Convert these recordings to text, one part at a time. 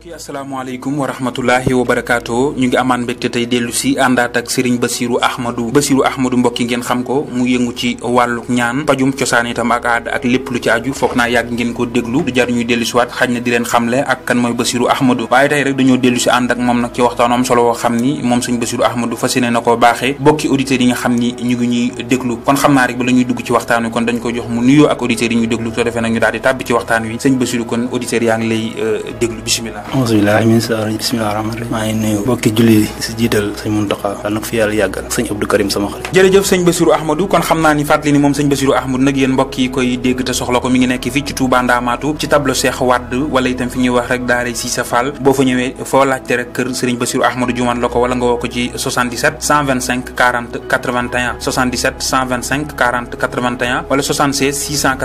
mbokk yi asalaamaaleykum wa rahmatullahi wa barakaatu ñu ngi amaan mbégte tey dellu si àndaat ak Serigne Bassirou Ahmadou Bassirou Ahmadou mbokk yi ngeen xam ko mu yëngu ci wàllu ñaan pajum cosaan itam ak aada ak lépp lu ci aju foog naa yàgg ngeen ko déglu du jar ñuy dellu si waat xaj na di leen xamle ak kan mooy Bassirou Ahmadou waaye tey rek dañoo dellu si ànd ak moom nag ci waxtaan am solo woo xam ni moom sëñ Bassirou Ahmadou fas yéene na ko baaxee bokki auditeurs yi nga xam ni ñu ngi ñuy déglu kon xam naa rek ba la ñuy dugg ci waxtaan wi kon dañ ko jox mu nuyoo ak auditeurs yi ñuy déglu soo defee nag ñu daal di tàbbi ci waxtaan wi sëñ Bassirou kon auditeurs yaa ngi lay déglu bisimilah bismillahi min sa bismillahi rahmaani rahim maa ngi nuyu bokki julli si jiital sëñ Muntaxa yàlla na ko fi yàlla yàggal sëñ Abdou Karim sama xarit jërëjëf sëñ Bassirou Ahmadou kon xam naa ni fàttali ni moom sëñ Bassirou Ahmadou nag yéen mbokk yi koy dégg te soxla ko mi ngi nekk fii ci Touba Ndamatou ci tableau Cheikh Wade wala itam fi ñuy wax rek daara Cissé Fall boo fa ñëwee foo laajte rek kër sëriñ Bassirou Ahmadou juman la ko wala nga woo ko ci 77 125 40 81 77 125 40 81 wala 76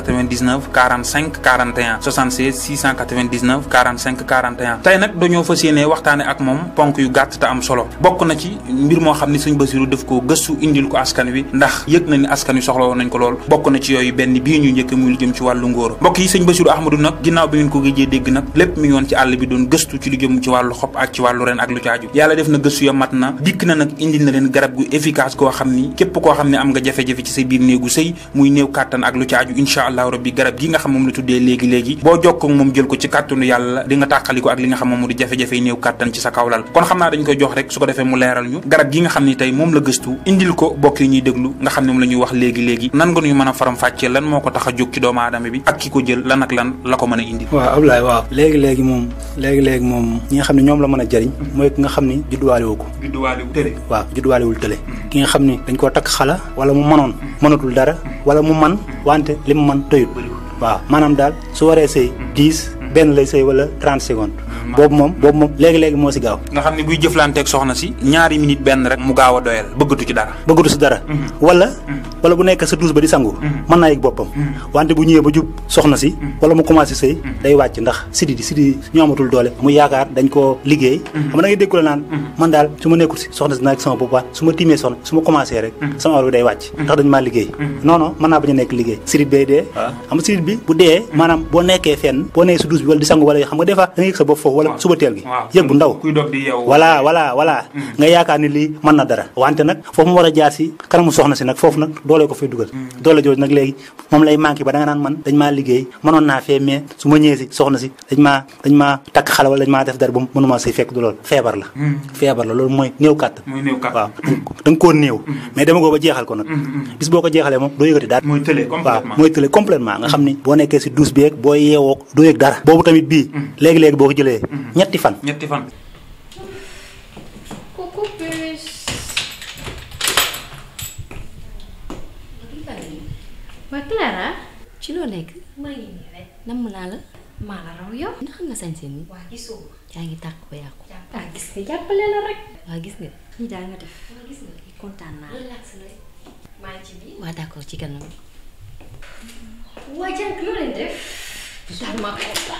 699 45 41 76 699 45 41 tey nag dañoo fas yéene waxtaane ak moom ponk yu gàtt te am solo bokk na ci mbir moo xam ni sëñ Bassirou daf ko gëstu indil ko askan wi ndax yëg na ni askan wi soxla woon nañ ko lool bokk na ci yooyu benn bii ñu njëkk muy lu jëm ci wàllu ngóor mbokk yi sëñ Bassirou Ahmadou nag ginnaaw bi ngeen ko géejee dégg nag lépp mi ngi woon ci àll bi doon gëstu ci lu jëm ci wàllu xob ak ci wàllu ren ak lu caaju yàlla def na gëstu ya mat na dikk na nag indil na leen garab gu efficace koo xam ni képp koo xam ne am nga jafe-jafe ci sa biir néegu sëy muy néew kàttan ak lu caaju incha allahu rabbi garab gi nga xam moom la tuddee léegi-léegi boo jokkoo moom jël ko ci kàttanu yàlla di nga tàqaliko ak li nga xam moom mu di jafe-jafe yi néew kàttan ci sa kawlal kon xam naa dañ koy jox rek su ko defee mu leeral ñu garab gi nga xam ni tey moom la gëstu indil ko bokk yi ñuy déglu nga xam ne moom la ñuy wax léegi-léegi nan nga ñuy mën a faram fàccee lan moo ko tax a jóg ci doomu aadama bi ak ki ko jël lan ak lan la ko mën a indil waaw Ablaye waaw léegi-léegi moom léegi-léegi moom ñi nga xam ne ñoom la mën a jëriñ mooy ki nga xam ni judduwaale woo ko judduwaale wu tële waaw judduwaalewul tële ki nga xam ni dañ koo takk xala wala mu mënoon mënatul dara wala mu man wante li mu man tëyut waaw maanaam daal su waree sëy dix benn lay sëy wala trente secondes boobu moom boobu moom léegi-léegi moo si gaaw nga xam ne buy jëflanteeg soxna si ñaari minute benn rek mu gaaw a doyal bëggatu ci dara bëggatu si dara wala wala bu nekk sa douche ba di sangu mën naa yëg boppam wante bu ñëwee ba jub soxna si wala mu commencé sëy day wàcc ndax sidi di sidi ñu amatul doole mu yaakaar dañ koo liggéey xam nga da ngay dégg la naan man daal su ma nekkul si soxna si naa sama bopp su ma tiimee soxna su ma commencé rek sama awra bi day wàcc ndax dañ maa liggéey non non mën naa bañ a nekk liggéey sidit bay dee xam nga sidit bi bu dee maanaam boo nekkee fenn boo nekkee si douche bi wala di sangu wala xam nga des fois da nga yëg sa bopp foofu wala suba teel gi yëg bu ndaw voilà voilà voilà nga yaakaar ni lii mën na dara wante nag foofu mu war a jaar si kanamu soxna si nag foofu nag doole ko fay dugal doole jooju nag léegi moom lay manqué ba da nga naan man dañ maa liggéey mënoon naa fee mais su ma ñëwee si soxna si dañ maa dañ maa takk xale wala dañ maa def dara ba mënuma say fekk du loolu feebar la feebar la loolu mooy néew kàttan waaw da nga koo néew mais dama ko ba jeexal ko nag bis boo ko jeexalee moom doo yëgati dara waaw mooy tële complètement nga xam ni boo nekkee si douche bi yeeg boo yeewoo doo yëg dara boobu tamit bii léegi-léegi boo ko jëlee ñetti fan ñetti fan Coucou puce. waa Clara. ci loo nekk maa ngi nii rek. namm naa la maa la raw yow. ndax nga sañ seen waa gisoo. yaa ngi tàkk ba yàqu ah gis nga jàppale la rek. waa gis nga nii daal nga def. waa gis nga kontaan naa relax la maa ngi ci biir. waa d'accord ci kanam waa jànk loo leen def. daal ma kontaan.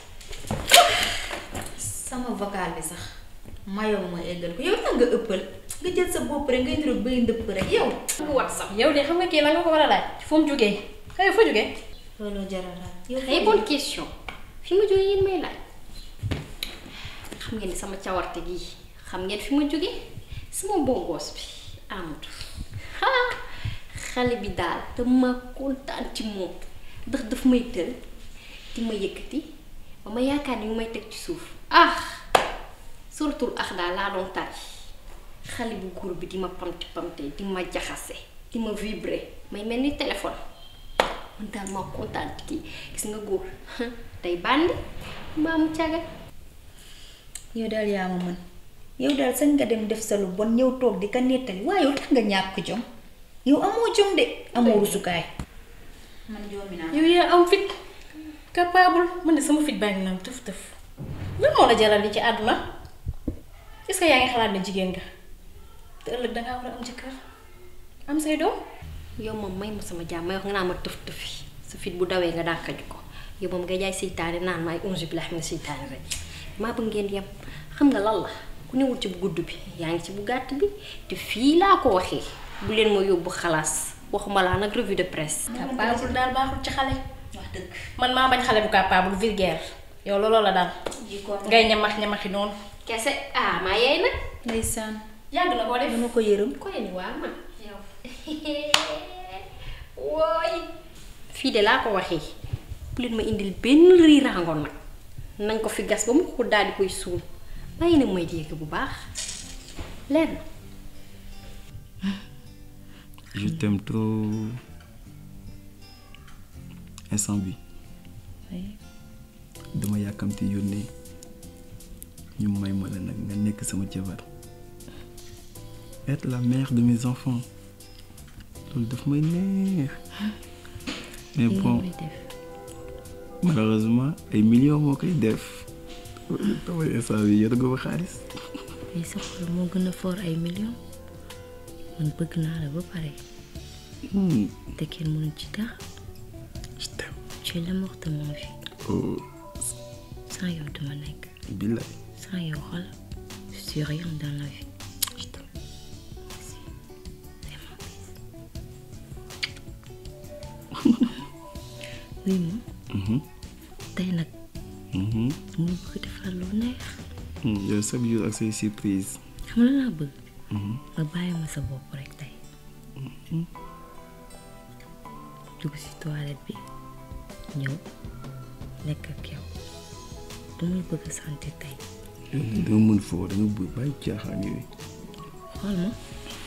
sama vocal bi sax. mayoo ma eggal ko yow tax nga ëppal. nga jël sa bopp rek ngay niroog bay ndëpp rek yow. nga wax sax. yow de xam nga kii la nga ko war a laaj fu mu jógee xëy fa jógee. loolu jaral laaj. yow ay bonne question fi ma jógee yéen may laaj xam ngeen ni sama cawarte gii xam ngeen fi ma jógee sama bongoos bi amatu ah xale bi daal dama kontaan ci moom ndax daf may tël di ma yëkkati ba ma yaakaar ni mu may teg ci suuf ah suratul ax daal laa doon tari xale bu góor bi di ma pamti pamte di ma jaxase di ma vibrer may mel ni téléphone man daal maa kontaan ci kii gis nga góor tey bàndi mbaa mu caga yow daal yaa ma mën yow daal sañ nga dem def sa lu bon ñëw toog di ka nettali waaye yow tax nga ñàkk jom yow amoo jom de amoo rusukaay man joomi naa yow yaa am fit capable man de sama fit baa ngi naan tëf tëf lan moo la jaral li ci àdduna est-ce que yaa ngi xalaat ne jigéen nga te ëllëg dangaa war a am jëkkër am say doom yow moom may ma sama jàmm may wax nga naan ma tëf tëfi sa fit bu dawee nga dàqaju ko yow moom nga jaay seytaane naan ma ay onze billahi mina seytaane rek maa bëgg ngeen yem xam nga lan la ku newul ci bu gudd bi yaa ngi ci bu gàtt bi te fii laa ko waxee bu leen ma yóbbu xalaas waxuma laa nag revue de presse. capable daal baaxul ci xale wax dëgg man maa bañ xale bu capable vulgaire yow looloo la daal ngay ñamax ñamaxi noonu kese ah maa yeey nag ndeysaan yàgg na koo def dama ko yërëm koy ni waa man yow wooy fii de laa ko waxee bu leen ma indil benn riiraangoon nag nañ ko fi gas ba mu ko daal di koy suul bàyyi nag may dégg bu baax leer na je t'aime trop instant bi dama yàkkamti yónnee ñu may ma la nag nga nekk sama jabar être la mère de mes enfants loolu daf may neex mais bon malheureusement ay millions moo koy def damay instant bi yor nga ma xaalis ay sa xol moo gën a fort ay millions man bëgg naa la ba pare te kenn mënu ci dara je t'aime tu es l'amour de ma vie oh sans yow duma nekk billaay sans yow xol je suis rien dans la vie je t'aime Merci. C'est mon fils. oui ma Mhm. tey nag Mhm. mu ngi bëgg defar lu neex Hmm, yow chaque jour ak say surprise xam la laa bëgg Mhm. nga bàyyi ma sa bopp rek tey dugg ci toilette bi ñëw nekk ak yow damay bëgg a santé tey yow lii danga mën foo danga bëgg bàyyi caaxaan yooyu xool ma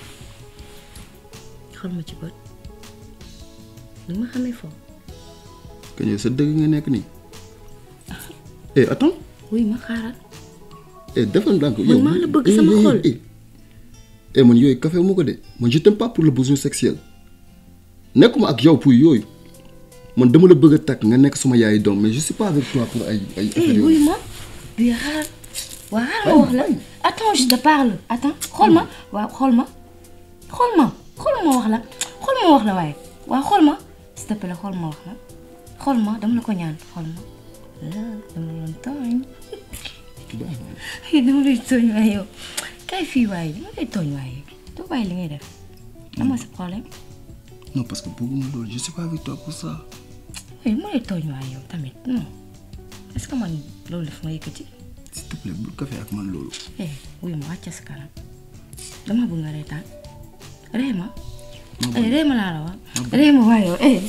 xool ma ci bët ni ma xamee foofu que yow sa dëgg nga nekk nii eh attends wuy ma xaaral eh defal ndànk Man yow maa la bëgg eh, sama eh, xol. eh, eh man yooyu café moo ko de man je t'aime pas pour le besoin sexuel nekkuma ak yow pour yooyu man dama la bëgg a takk nga nekk suma yaay doom mais je suis pas avec toi pour ay ay affaire Eh, wuy yooyu ma bii xaaral waa xaaral ma wax la attends je te parle attends xool ma waaw xool ma xool ma xool ma wax la xool ma wax la waaye waaw xool ma s'il te plaît xool ma wax la xool ma dama la ko ñaan xool ma ah dama la tooñ dama lay tooñ waaye yow kay fii waaye dama lay tooñ waaye doo bàyyi li ngay def ama sa problème non parce que bëgguma loolu je suis pas avec toi pour ça oui dama lay tooñ waaye yow tamit non est-ce que man loolu daf ma yëkkati s'il te plaît bul café ak man loolu eh wuy ma wàcce sa kanam dama bëgg nga reetaan ree ma eh ree ma laa la wax ree ma waaye yow eh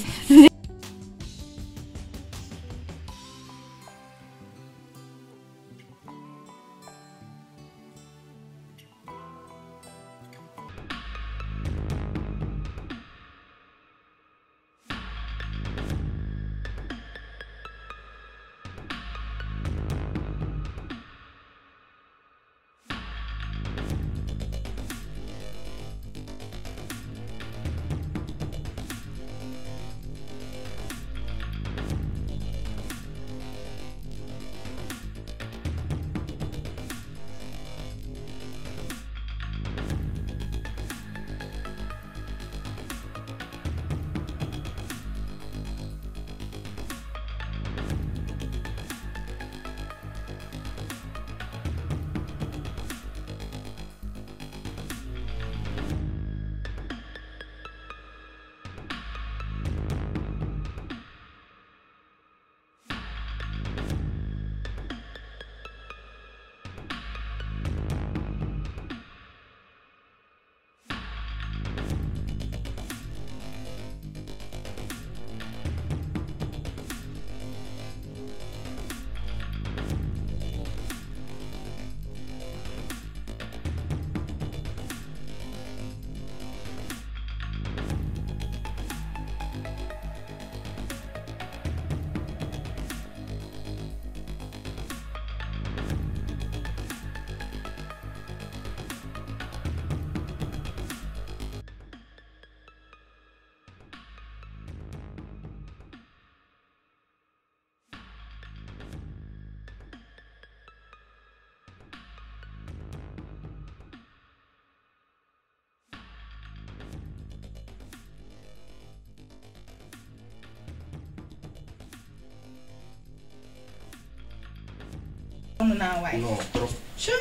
sonn naa waay. non trop.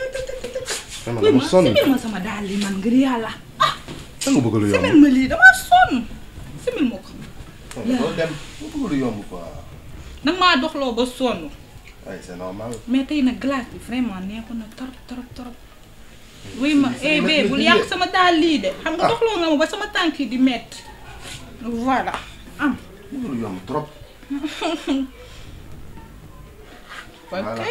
vraiment dama sonn simil ma sama daal li man ngir yàlla. da nga bëgg lu yomb. simil ma lii damaa sonn. simil ma ko. doo dem nga bëgg lu yomb quoi. nag maa doxloo ba sonn. ay c'est normal. mais tey nag glace bi vraiment neexoon na trop trop trop. wuy ma eh bee bul yàq sama daal lii de. xam nga doxloo nga ma ba sama tànk yi di metti voilà am. loolu yomb trop. ok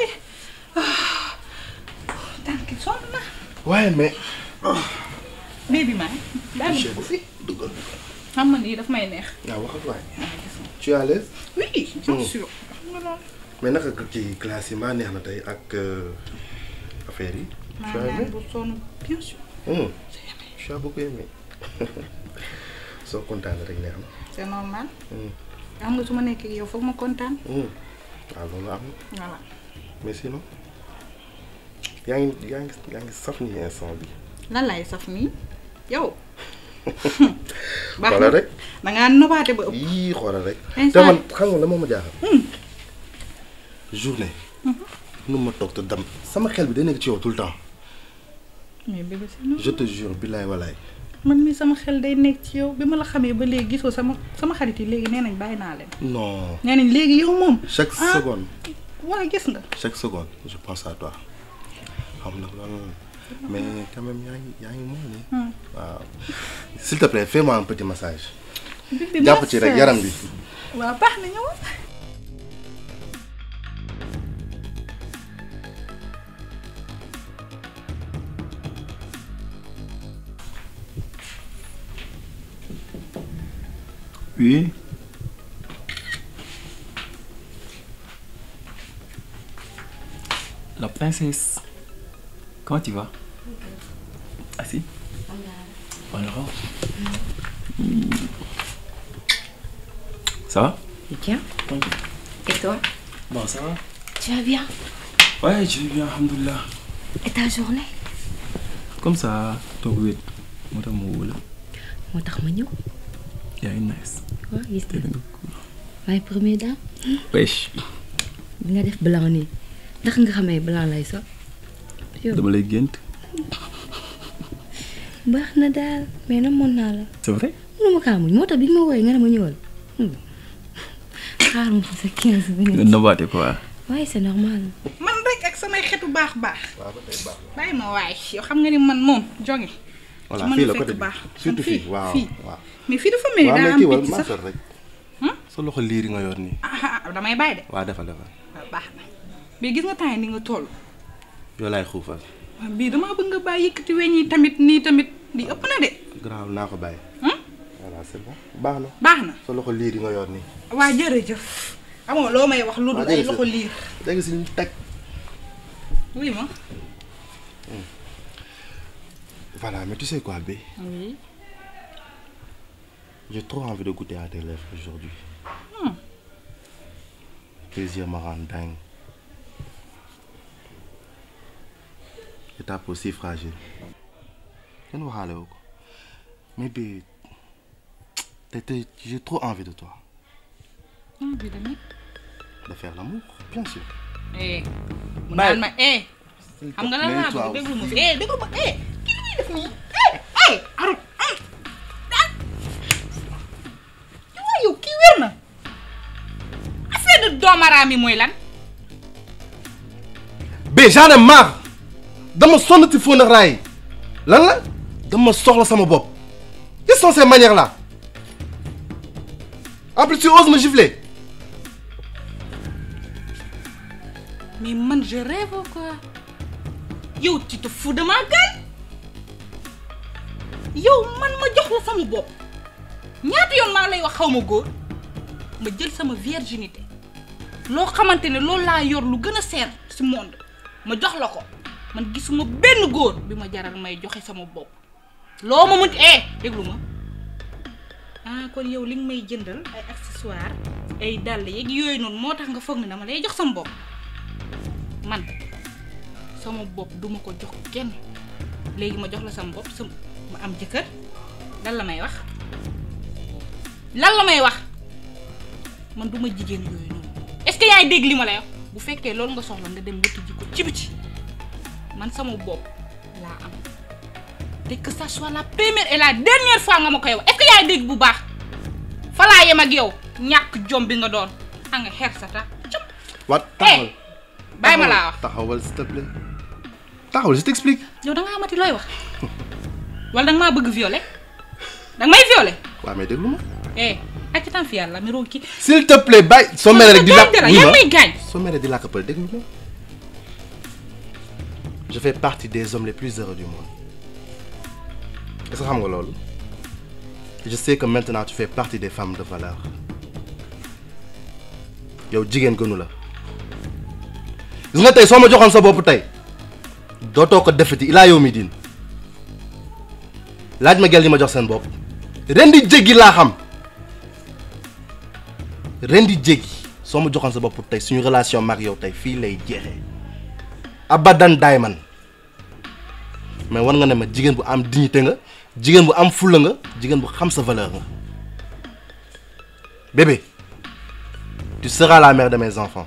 tànk yi sonn na. waaye mais. bee bi maa daal chef bu fi duggal. xam nga nii daf may neex. waaw waxal waay. tu es à l'aise oui bien sûr. xam nga loolu. mais naka ci classe yi mbaa neex na tey ak affaire yi. maa tu as ngi aimé naan bu sonn bien sûr. Hum, tu as beaucoup aimé. soo kontaan rek neex na. c'est normal. Hum, xam nga su ma nekkee yow foog ma kontaan. hum. waaw loolu am na voilà. mais sinon yaa ngi yaa ngi yaa ngi saf nii instant bi. lan laay saf nii yow. baax xoolal na rek da ngaa nobaate ba ëpp. yii xoolal rek. Instant- te man xam nga la moo ma jaaxal. journée. nu ma toog te dam sama xel bi day nekk ci yow tout le temps. mais bébé c'est normal. je te jure billaay walaay. man mi sama xel day nekk ci yow bi ma la xamee ba léegi gisoo sama sama xarit yi léegi nee nañ bàyyi naa leen. non nee nañ léegi yow moom. chaque ah seconde waa gis nga. chaque seconde je pense à toi xam nag loolu mais quand même yaa ngi yaa ngi moom nii. waaw s'il te plaît fais-moi un petit massage. bébé jàpp ci rek yaram bi. waaw baax na ñëw. Oui. La princesse. Comment tu vas Assis Alors. Ça va Bien. Et toi Bon, ça va Tu vas bien Ouais, je vais bien, alhamdoulilah. Et ta journée Comme ça, ton wait. Moi, t'as mon rôle. moo tax ma ñëw. yaa ngi nice. waaw gis Tey nga da nga cool. maay première dame Wesh. bi nga def blanc nii ndax nga xamee blanc lay sol. yow dama lay gént. baax na daal mais nag mën naa la. C'est vrai mënu ma kaa muñ moo tax bi nga ma wooyee nga ne ma ñëwal. xaar ma fa sa 15 nga minutes. nobaate quoi. waaye c'est normal. man rek ak samay xetu baax baax. waaw ba tey baax bàyyi ma waay yow xam nga ni man moom jonge voilà su ma fii la la côté fekk bi baax. surtout man fii waaw fii waaw. mais fii dafa mel ni waaw daa mais am kii wal picc maa sax. sol rek. sa loxo liir yi nga yor nii. ah ah damay bàyyi de. waaw defal defal waaw baax na mais gis nga temps yi ni nga toll. yoo laay xuufal. waaw bii damaa bëgg nga bàyyi yëkkati weñ yi tamit nii tamit di ëpp na de. garaaw naa ko bàyyi. Hmm? voilà c'est bon baax na. baax na sa loxo liir yi nga yor nii. waa jërëjëf. amoo loo may wax lu dul Waa, ay jërëjëf. loxo liir. dégg si ñu teg. oui ma. voilà mais tu sais quoi B oui. j'ai trop envie de goûter à tes lèvres aujourd'hui. plaisir me rend dingue. étape aussi fragile. kenn waxaale wu ko mais B te te j'ai trop envie de toi. ah bii tamit. de faire l'amour bien sûr. eh. mu Bàyyi. naan ma eh. S'il te xam nga lan plaît, laa toi bëgg déglu ma aussi. fi eh déglu ma eh kii li muy def nii eh eh arut ah ah waaw yow kii wér na affaire de doomaraam yi mooy lan B j'en ai marre dama sonn ci fóon ak raay lan la dama soxla sama bopp quelles sont ces manières là en plus tu oses me gifler mais man je rêve quoi yow tu te fous de ma gueule yow man ma jox la sama bopp ñaata yoon maa lay wax xaw ma góor ma jël sama virginité loo xamante ne loolu laa yor lu gën a seer ci monde ma jox la ko man gisuma benn góor bi ma jaral may joxe sama bopp loo ma mën eh déglu ma ah kon yow li nga may jëndal ay accessoires ay dàll yeeg yooyu noonu moo tax nga foog ne dama lay jox sama bopp man sama bopp duma ko jox kenn léegi ma jox la sama bopp sama ma am jëkkër lan la may wax lan la may wax man duma jigéen yooyu noonu est-ce que yaay dégg li ma lay wax bu fekkee loolu nga soxla nga dem wuti ji ko ci biti man sama bopp laa am te que ça soit la première et la dernière fois nga ma koy wax est-ce que yaay dégg bu baax fa laa yem ak yow ñàkk jom bi nga doon a nga xeer sa ta cëp waat taxawal bàyyi ma laa wax taxawal s'il te plaît taxawal je t'explique yow da nga amati looy wax wala da nga maa bëgg violer da nga may violer waaw mais déglu ma eh ak ci tam fi yàlla mi roog ki s'il te plaît bàyyi soo meree rek di làkk dara wuy yaa ma may gaañ soo meree di làkk pël déglu ma je fais partie des hommes les plus heureux du monde est-ce que xam nga loolu je sais que maintenant tu fais partie des femmes de valeur yow jigéen gënu la gis nga tey soo ma joxoon sa bopp tey dootoo ko defati ilaa yow mi diin laaj ma gel yi ma jox seen bopp ren di jéggi laa xam ren di jéggi soo ma joxoon sa bopp tey suñu relation mag yow tey fii lay jeexee abadan daay man mais war nga ne ma jigéen bu am dignité nga jigéen bu am fulla nga jigéen bu xam sa valeur nga bébé tu seras la mère de mes enfants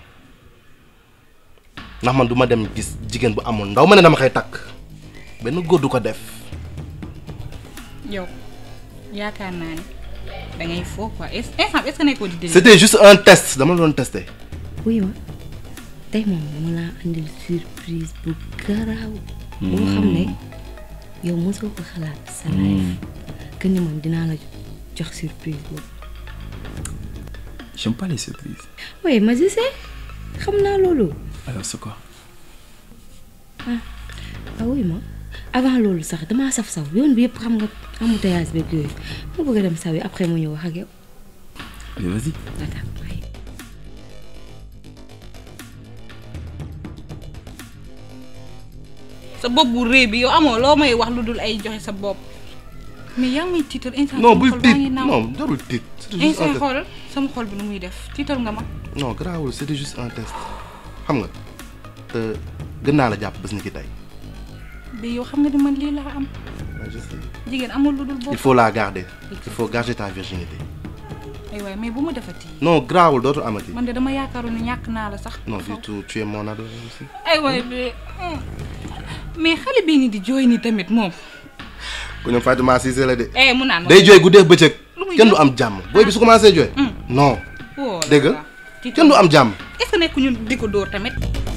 ndax man du ma dem gis jigéen bu amul ndaw ma ne dama koy takk benn góor du ko def yow yaakaar naa ne da ngay foo quoi est instant est-ce que nekkoo di déglu. c'était juste un test dama la doon tester wuy ma tey moom dama laa andil surprise bu garaaw boo xam ne yow mosoo ko xalaat sa life que ni man dinaa la jox surprise boobu J'aime pas les surprises. oui ma je sais xam naa loolu Alors c'est quoi ah wuy ma avant loolu sax damaa saf saw yoon bi yëpp xam nga embouteillage beeg yooyu ma bëgg a dem saw yi après mu ñëw wax ak yow Allez, vas-y. attends waaye sa bopp bu rëy bi yow amoo loo may wax lu dul ay joxe sa bopp mais yaa ngi may tiital instant non sama bul xol baa tiit ngi naaw. non jarul tiit c'était juste un instant test xoolal sama xol bi nu muy def tiital nga ma non garaawul c'était juste un test xam nga te gën naa la jàpp bés ni ki tey bi yow xam nga ni man lii laa am je sais. jigéen amul lu dul il bopp faut la garder il faut garder ta virginité ay waay mais bu ma defati non garaawul dootul amati man de dama yaakaaroon ne ñàkk naa la sax non du tout tu es mon ado aussi ay waay bi mais xale bii nii di jooy nii tamit moom ku ñoom Fatima Cissé la de eh mu naan ma day jooy guddeeg bëccëg Lu muy kenn du jooy? am jàmm booy bi su commencé jooy non woo la dégg nga la. Tiital kenn du am jàmm est-ce que nekk ñun di ko dóor tamit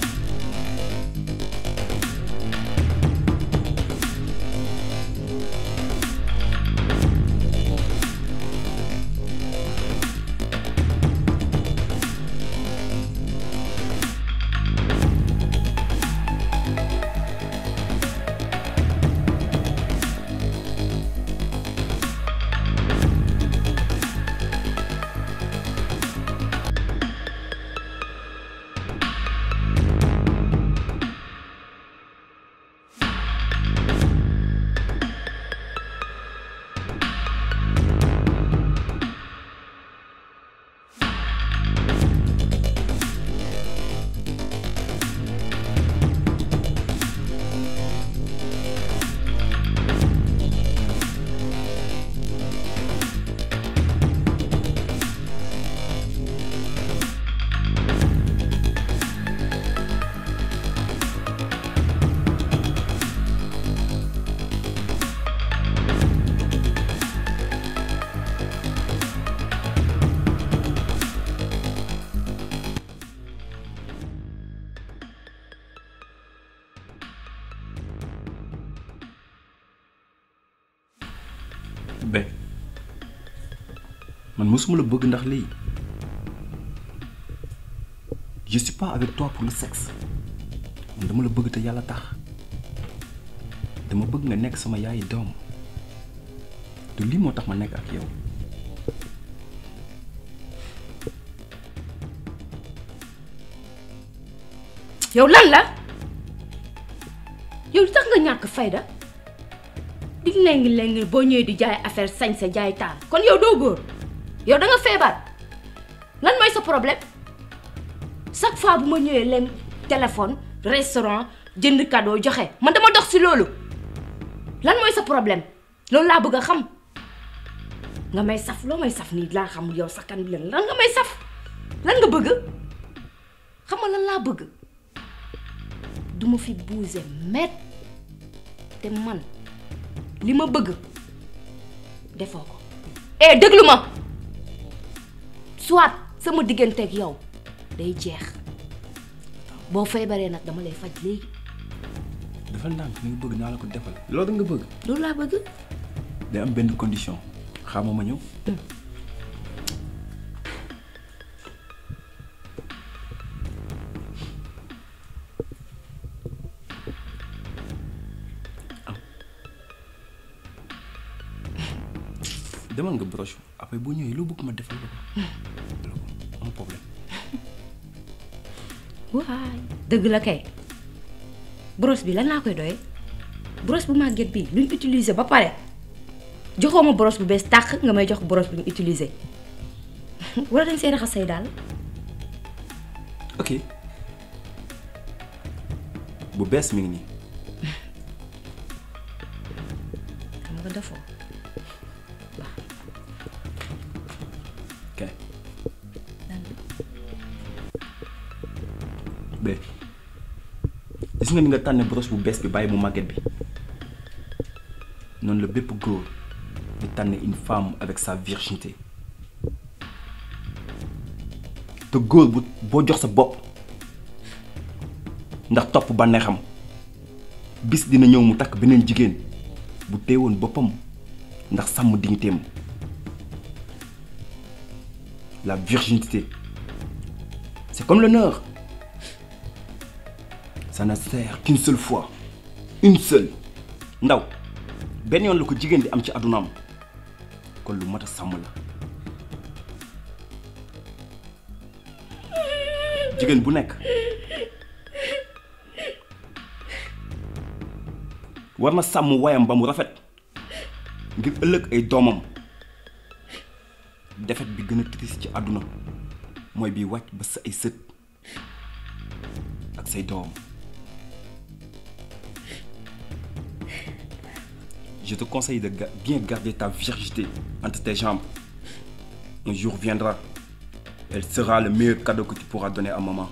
Ben man mosuma la bëgg ndax lii je suis pas avec toi pour le sexe man dama la bëgg te yàlla tax dama bëgg nga nekk sama yaayi doom te lii moo tax ma nekk ak yow yow lan la yow lu tax nga ñàkk fayda di lengi lengi boo ñëwee di jaay affaire sañ sa jaay taal kon yow doo góor yow da nga feebar lan mooy sa problème chaque fois bu ma ñëwee leen téléphone restaurant jënd cadeau joxe man dama dox si loolu lan mooy sa problème loolu laa bëgg a xam nga may saf loo may saf nii laa xam yow sakkan bi lan lan nga may saf lan nga bëgg xam nga lan laa bëgg duma fi bouger met te man li ma bëgg defoo ko eh déglu ma soit sama digganteeg yow day jeex boo feebaree nag dama lay faj léegi defal ndànk li nga bëgg naa la ko defal loolu nga bëgg loolu laa bëgg day am benn condition xaama ma ñëw am demal nga broche après boo ñëwee loo bëgg ma defal la ko am problème waay dëgg la kay brosse bi lan laa koy doyee brosse bu màgget bi luñ utiliser ba pare joxoo ma brosse bu bees tàq nga may jox brosse bu ñu utiliser wala dañ see raxas say daal ok bu bees mi ngi nii xam nga defoo kay bé gis nga ni nga tànn brosse bu bees bi bàyyi bu màgget bi noonu la bépp góor di tànn une femme avec sa virginité te góor bu boo jox sa bopp ndax topp bànneexam bis dina ñëw mu takk beneen jigéen bu teewoon boppam ndax sàmm dignitéem la virginité c'est comme l'honneur ça ne sert qu'une seule fois une seule ndaw benn yoon la ko jigéen di am ci àddunaam kon lu mat a sàmm la jigéen bu nekk war na sàmm wayam ba mu rafet ngir ëllëg ay doomam defet bi gën a triste ci àdduna mooy bi wàcc ba sa ay sët ak say doom je te conseille de ga- bien garder ta virginité entre tes jambes un jour viendra elle sera le meilleur cadeau que tu pourras donner à maman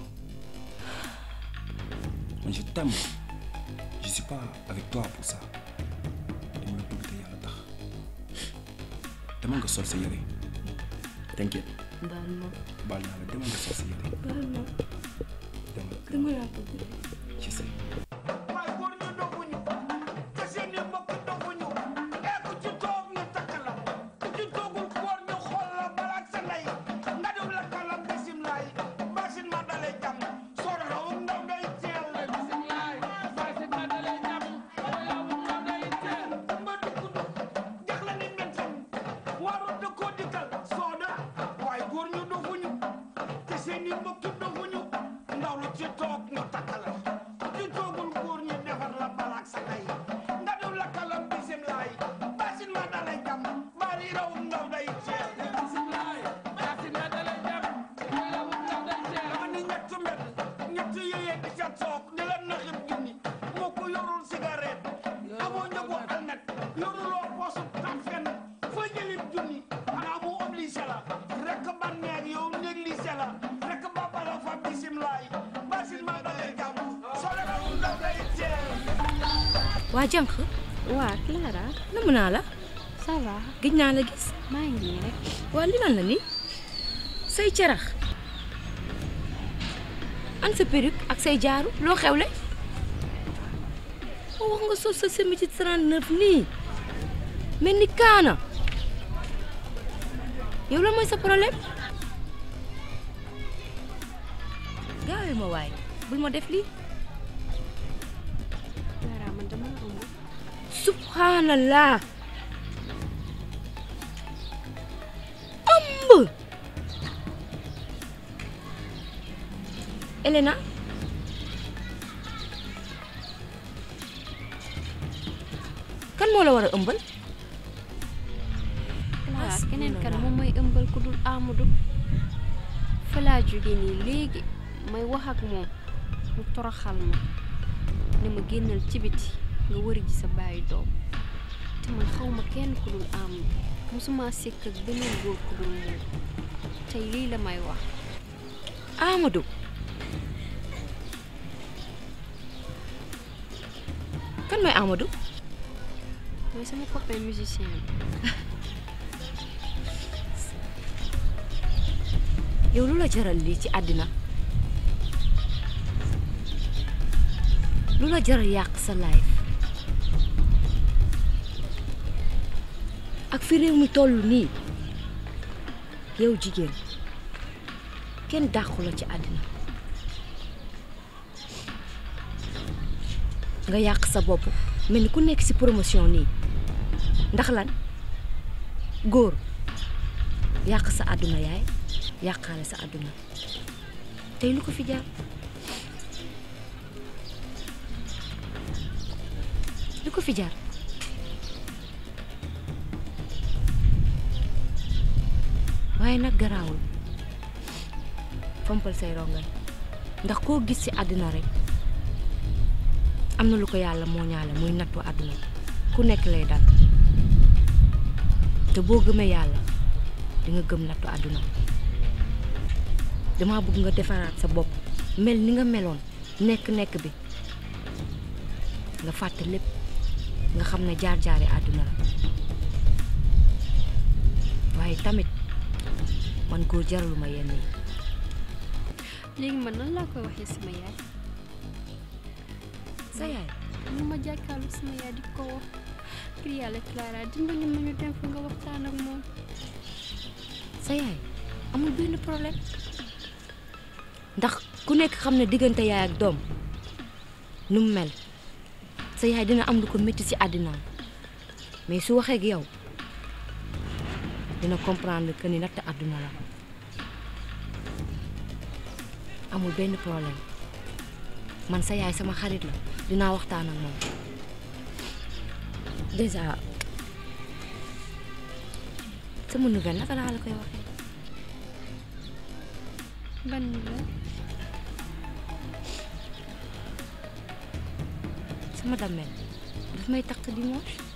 man je t'aime je suis pas avec toi pour ça dama la bëgg te yàlla tax dama nga sol sa yére t'inquiète baal ma baal naa la demal nga sol sa yére baal ma demal dama laa bëgg ci say waaye góor ñu dofuñu te seen i mbokk dofuñu ee ku ci toog ñu takk la ku ci toogul góor ñu xool la balaak sa ndey nga dem la kalam bisimilaay basin ma dalee jàmm soo rawum ndaw day teel la bisimilaay basin ma dalee jàmm rawum ndaw day teel ma dugg dugg jax la ni mentam waru dëkkoo dikkal sooda waaye góor ñu dofuñu te seen i mbokk dofuñu ndaw lu ci toog ñu takk la ci toogul góor ñi defar la balaak sa ndey nga def la kalam bisimilaay basin ma dalay jàmm bari rawum ndaw day teel bisimilaay basin ma dalay jàmm rawum ndaw day teel dama ni ñett mbedd ñett yéyee di ca toog di la naxib junni moo ko yorul cigarette amoo njëgu almet yoruloo poosu tafken fa jëlib junni xanaa mu obligé la rek ba neeg yow négligé la rek ba bala fa bisimilaay basin ma dalay jàmm soo la rawum ndaw day teel waa jànq waa Clara namm naa la ça va gëj naa la gis maa ngi nii rek waa li lan la ni say cerax an sa perruque ak say jaaru loo xewle moo wax nga sol sa semi ci 39 nii mel ni kaana yow la mooy sa problème gaawee ma waay bul ma def lii Clara man dama la ëmb subhanallah ëmb Elena kan moo la war a ëmbal Clara keneen kan moom mooy ëmbal ku dul Amadou fa laa jóge nii léegi may wax ak moom mu toroxal ma ne ma génnal ci biti nga wëri ji sa bàyyi doom te man xaw ma kenn ku dul Amadou musuma sekk ak beneen góor ku dul moom tey lii la may wax Amadou kan mooy Amadou mooy sama copain musicien bi yow lu la jaral lii ci àddina lu la jar a yàq sa life ak fi réew mi toll nii yow jigéen kenn dàqu la ci àddina nga yàq sa bopp mel ni ku nekk ci promotion nii ndax lan góor yàq sa àdduna yaay yàqaale sa àdduna tey lu ko fi jaar lu ko fi jaar waaye nag garaawul fompal say rongañ ndax koo gis ci àddina rek am na lu ko yàlla moo ñaale muy nattu àdduna ku nekk lay dal te boo gëmee yàlla di nga gëm nattu àdduna dama bëgg nga defaraat sa bopp mel ni nga meloon nekk-nekk bi nga fàtte lépp nga xam ne jaar-jaari àdduna la waaye tamit man góor jaraluma yenn yi léegi man nan laa koy waxee sama yaay sa yaay mu ma jàkkaarlu sama yaay di ko wax ngir yàlla Clara dimbali ma ñu dem fa nga waxtaan ak moom sa yaay amul benn problème ndax ku nekk xam ne diggante yaay ak doom nu mu mel sa yaay dina am lu ko métti ci àddinaam mais su waxee ak yow dina comprendre que ni natt àdduna la amul benn problème man sa yaay sama xarit la dinaa waxtaan ak moom déjà sama nouvelle naka laa la koy waxee ban la sama dammel daf may takk dimanche